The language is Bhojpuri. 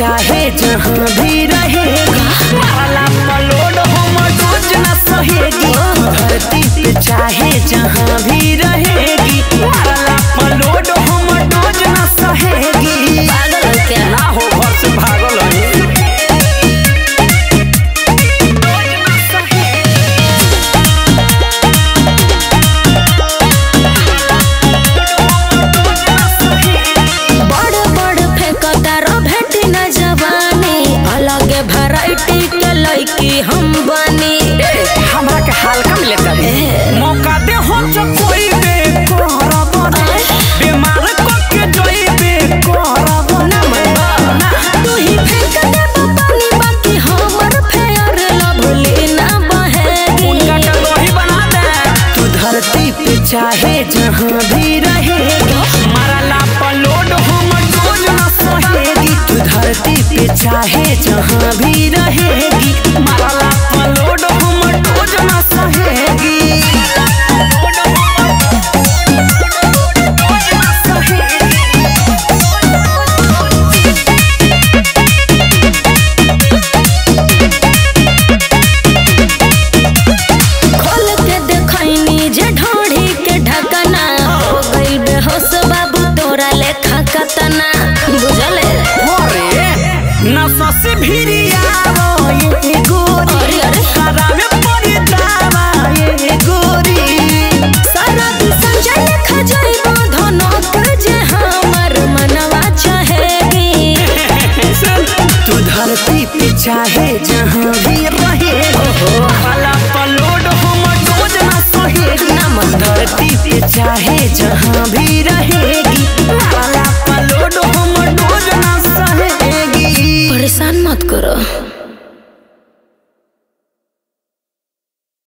चाहे जहाँ भी रहेगी माला पलोड हम डोज न सहेगी धरती पे चाहे जहाँ भी रहेगी माला पलोड हम डोज न सहेगी पागल है क्या ना हो घर से भागल है बड़ बड़ फेंकतार भेटी न जवानी अलग वैरायटी के लड़की हम बनी हमरा के हल्का में लेकर दे मौका दे हो जो कोई बे करब ना बीमार को के जोई बे करब ना ना तू ही फेंक दे पानी बाकी हमर फेयर लवली ना बहेगी उनका के लोही बना दे तू धरती पे चाहे जहाँ भी रहेगी मरला पलोड हम डोज न सहेगी तू धरती पे चाहे जहाँ भी रहेगी मरला पलोड हम डोज न सहेगी डोज न सहेगी खोल के देखैनी जे ढोढ़ी के ढकना हो गइल बेहोश बाबू तोरा लेखा कतना बुझले अरे नशा से भिरियावो ये गोरी अरे, अरे। करावे पड़ी दावा ये गोरी सारा दिन संजय लेखा जाइबो धनक जे हमर मनवा चाहेगी तू धरती पे चाहे जहाँ भी रहे वाला पलोड हम डोज ना सहे ना मन धरती पे चाहे जहाँ भी